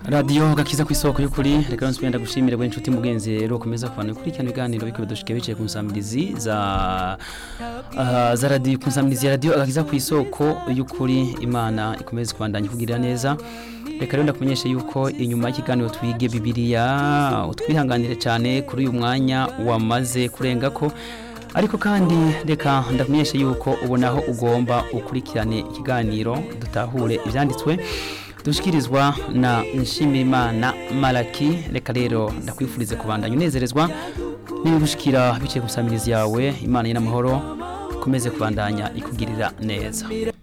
radiyo gakiza ku isoko y'ukuri reka nose twenda gushimira bwe inshuti mugenzi rero ukomeza kubana kurikirana ibiganiro biko bidushike biciye ku nsamirizi za uh, za radiyo ku nsamirizi ya radiyo gakiza ku isoko y'ukuri imana ikomeze kubandanya kugirira neza reka rero ndakumenyesha yuko inyuma y'ikiganiro twige bibiliya utwihanganire cyane kuri uyu mwanya wamaze kurenga ko ariko kandi reka ndakumenyesha yuko ubonaho ugomba ukurikirane ikiganiro dutahure ibyanditswe dushikirizwa na nshimirimana malaki reka rero ndakwifurize kubandanya unezerezwa n'ibigushikira biciye ku nsamirizi yawe imana y'amahoro ikomeze kubandanya ikugirira neza